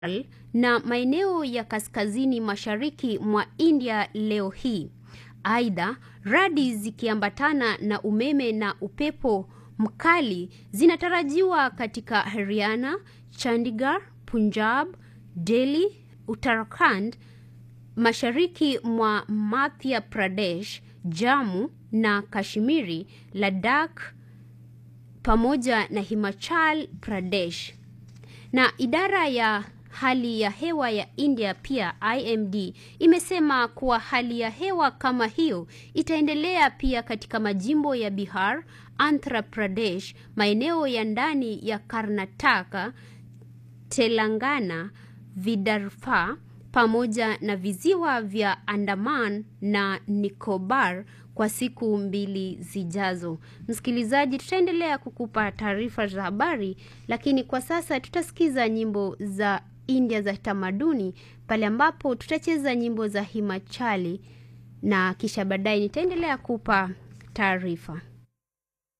na maeneo ya kaskazini mashariki mwa India leo hii. Aidha, radi zikiambatana na umeme na upepo mkali zinatarajiwa katika Haryana, Chandigarh, Punjab, Delhi, Uttarakhand, mashariki mwa Madhya Pradesh, Jammu na Kashmiri, Ladakh pamoja na Himachal Pradesh. Na idara ya hali ya hewa ya India pia IMD imesema kuwa hali ya hewa kama hiyo itaendelea pia katika majimbo ya Bihar, Andhra Pradesh, maeneo ya ndani ya Karnataka, Telangana, Vidarbha pamoja na visiwa vya Andaman na Nicobar kwa siku mbili zijazo. Msikilizaji, tutaendelea kukupa taarifa za habari, lakini kwa sasa tutasikiza nyimbo za India za tamaduni pale ambapo tutacheza nyimbo za Himachali na kisha baadaye nitaendelea kupa taarifa.